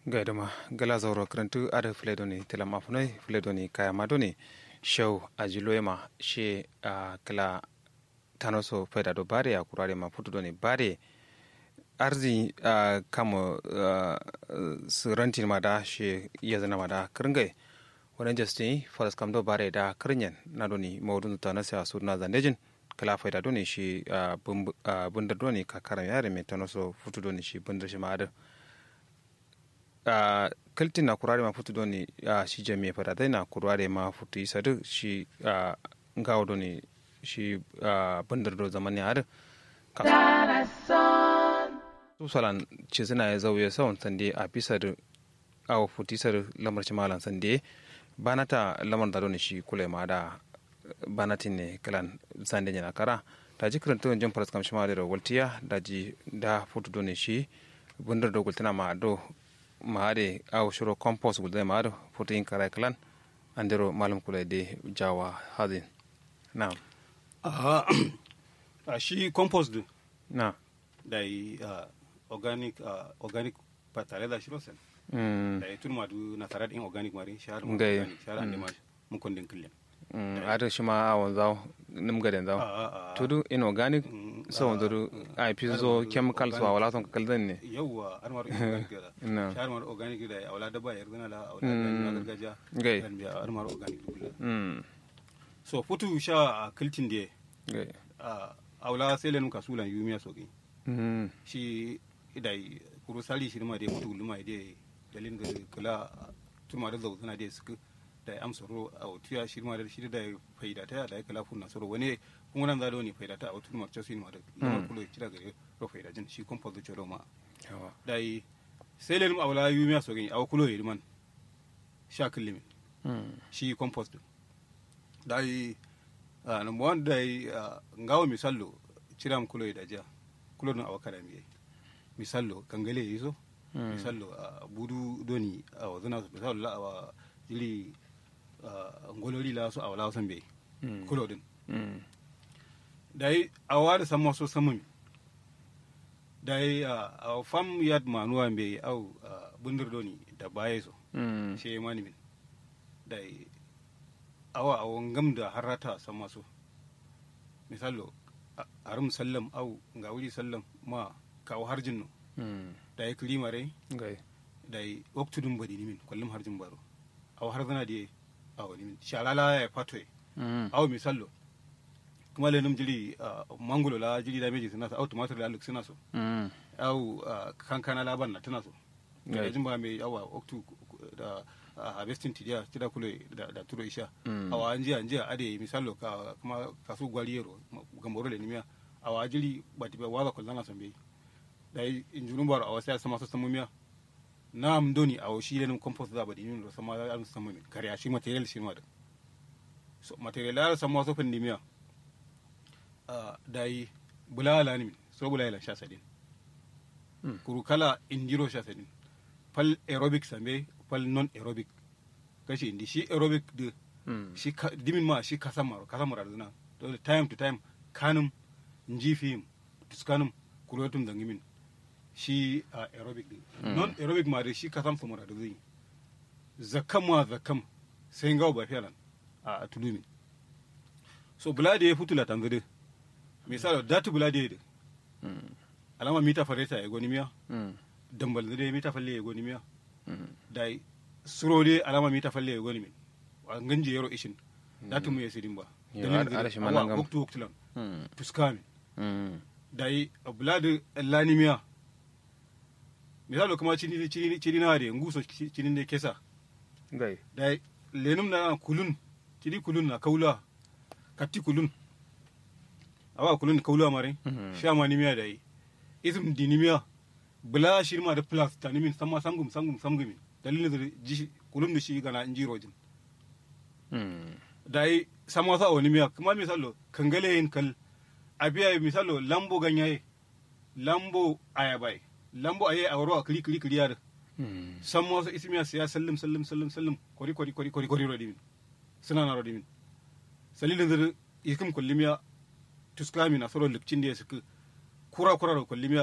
gaidama gala zauro karantu ada fledoni tela mafunai fledoni kaya madoni show ajiloema she a kala tanoso faida do bare ya kurare ma futu doni bare arzi a kamo su rantin ma da she iya zana ma da kiringai wani justin faras kam do bare da kirinyan na doni maudun ta nasa su na zandejin kala faida doni shi bundar doni kakaran yare mai tanoso futu doni shi bundar shi ma da Uh, kaltin na kurare ma futu doni uh, shi jami'a fada dai na kurare ma futu isa duk shi uh, ngawo doni shi bandar do zamani har su salan ce suna ya zauye sawan sande a bisa da awo futu isa da lamar shi malan sande bana ta lamar da doni shi kula ma da banatin ne kalan sande yana kara da ji karanta wajen faras kamshi ma da waltiya da ji da futu doni shi bandar do gultana ma do maade aw shuro compost gulde maado foto in kara klan andero malum kula de jawa hadin na a shi compost din na da yi organic organic ba tare da shiro sen mm da yi tun madu na tare da in organic mari shahar ma Ngai. organic shahar ande ma mun kondin kullum mm ada shima awon zaw nim gaden zaw tudu inorganic so wondoru ai pizo chemical so wala ton kaldan ne yawwa an mara organic da na shahar mara organic da wala da ba yar zana la wala da gargajiya Ngai. dan biya an mara organic kullum mm so futu sha a kiltin da gai a wala sai lenum kasulan yumiya soki mm shi idai kuru sali shi ma dai mutu luma dai dalin da kula tuma da zauzuna dai suka da ya amsa ro a tuya shi ma da shi da faida ta da ya kala fun nasaro wani kun nan zalo ne faida ta a tuma ma cewa ma da lamar kulo kira gare ro faida jin shi kon fazo choro ma yawa dai sai lenum awla yumiya so gani aw kulo yi man sha kullimi mm shi compost din dai uh, number one dai uh, ngawo misallo ciram kulo da ja kulo no awakada mi misallo kangale yiso Mm. misallo uh, budu doni a wazana su misallo la awa jili uh, ngolori la so awala san be Mm. kulo din mm dai awa da samma so sammi dai uh, awa fam yad manuwa be au uh, bundur doni da baye so mm she mani min dai awa awon gam da harata san maso misalo a- arum sallam au ga wuri sallam ma kawo harjin no mm da ya kilima rai gai da ya waktudun badi ni min kullum harjin baro aw har zana da a wani min shalala ya fato mm aw misalo kuma lenum jiri ah, mangulo la jiri da meji suna so au tumatur la luk suna so mm au ah, kankana la ban na tana so da Right. jin ba mai awa oktu da ah, harvesting tidia tida kule da, da turo isha Mm. awa anjiya anjiya ade misalo ka kuma kasu gwaliyero gamboro le nimia awa jiri bati ba waza kullana sambe da injunun baro awa sai sama so samumiya na amdoni awa shi lenin compost da badi nin sama an samu min kariya shi material shi ma da so material la sama so fin nimia ah, dai bulala ni min so bulala sha sadin Mm. kuru kala indiro sha sadin fal aerobic sambe fal non aerobic kashi indi shi aerobic de mm shi ka- dimin ma shi kasan maro kasan maro zina dole time to time kanum njifim tuskanum kurotum zangimin shi a aerobic din non aerobic ma de shi kasan famara da zai zakam ma zakam sai ngawo ba fiyalan a tulumi so bulade ya futula tanzade misalo datu bulade de mm alama mita fareta ya goni miya mm dambal de mita falle ya goni miya mm dai surode alama mita falle e goni min wa ganji yero ishin datu mu yesidin ba Yo, Dalilin ar- da- ar shi awa, manangam. waktu waktu lan mm tuskami mm dai abladu lanimiya misalo kuma chini chini chini na de nguso chi- chini ne kesa gai dai lenum na kulun chini kulun na kaula katti kulun awa kulun kaula mare Mhm. shama nimiya dai ism dinimiya bula shirma da plus tanimin sama sangum sangum sangum dalilin da ji kulun da shi gana injirojin mm dai sama sa wani miya kuma misalo kangale yin kal abiya misalo lambo ganyaye lambo ayabai lambo aye a waro a kiri kiri kiri yar mm sama sa ismiya siya sallim sallim sallim sallim kori kori kori kori kori rodimin suna na rodimin salilin da ikim kullimiya tuskami na soro lipcin da ya suka kura kura da kullimiya